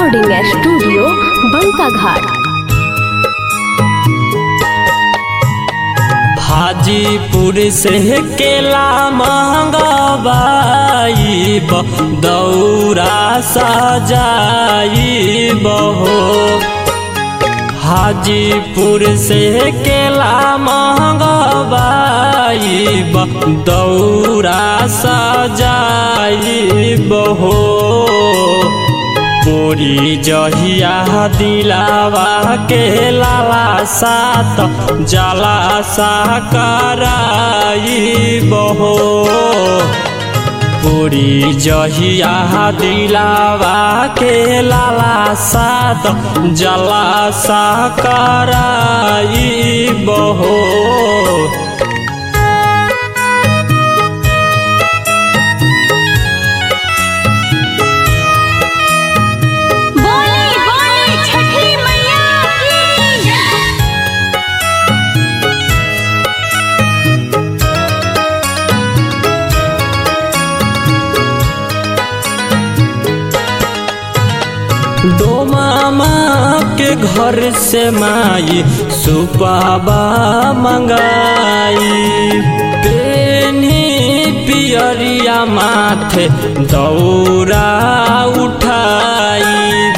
recording studio बंका घाट हाजीपुर से केला मंगवाई दौरा सजाई बहो हाजीपुर से केला मंगवाई दौरा सजाई बहो पूरी जहिया दिलावा के लाला सात जला सा कराई बहो पूरी जहिया दिलावा के लाला सात जला सा कराई बहो बोली बोली छठी मैया की दो मामा के घर से माई सुपाबा मंगाई पेनी पियरिया माथे दौरा उठाई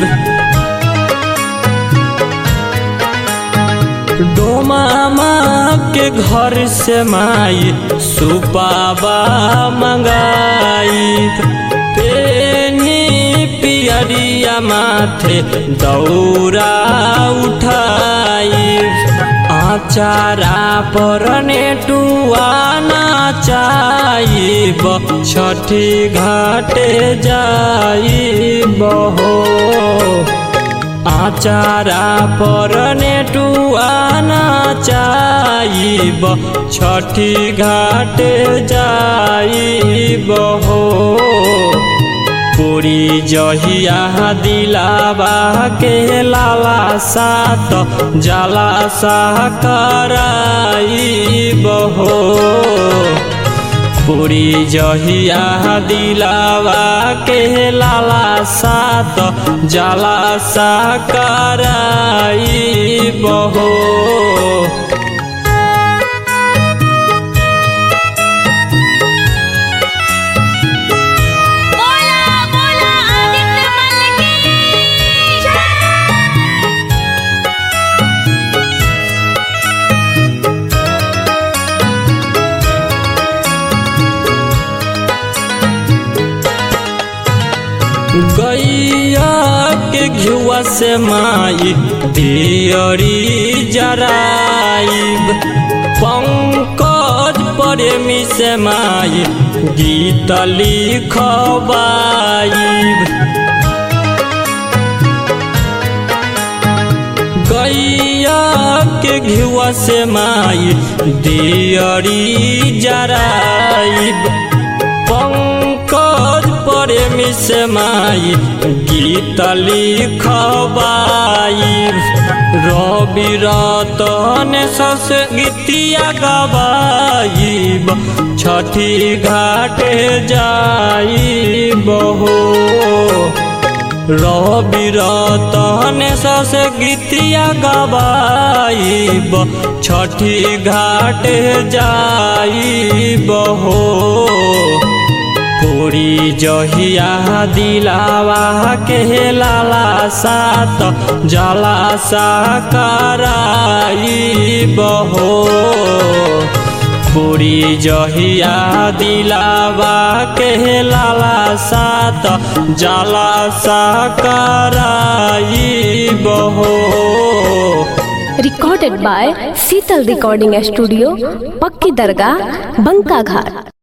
डोमामा के घर से माई सुपाबा मंगाई पेनी पियरिया माथे दौरा उठाई आचारा पर नेटुआना चाइब छठी घाटे जाई बहो आचारा पर नेटुआना चाइब छठी घाट जाइब हो पूरी जहिया दिलावा के लाला सात जला सा कराइब हो पूरी जहिया दिलावा के लाला सात जला सा कराई बहो बोला बोला आदित्य मल की गैया के घुआ से माई दियरी जराइब पंकज प्रेमी से माई गीत लिखबाइब गैया के घुआ से माई दियरी जराइब पंकज प्रेमी से माई गीत लिखबाइब रवि रतन सस गीतिया गवाइब छठी घाट जाइब हो रवि रतन सस गीतिया गवाइब छठी घाट जाइब हो पूरी जहिया दिलावा के लाला सात जला सा कराइब हो पूरी जहिया दिलावा के लाला सात जला सा कराइब हो recorded by Sheetal recording studio पक्की दरगाह बंका घाट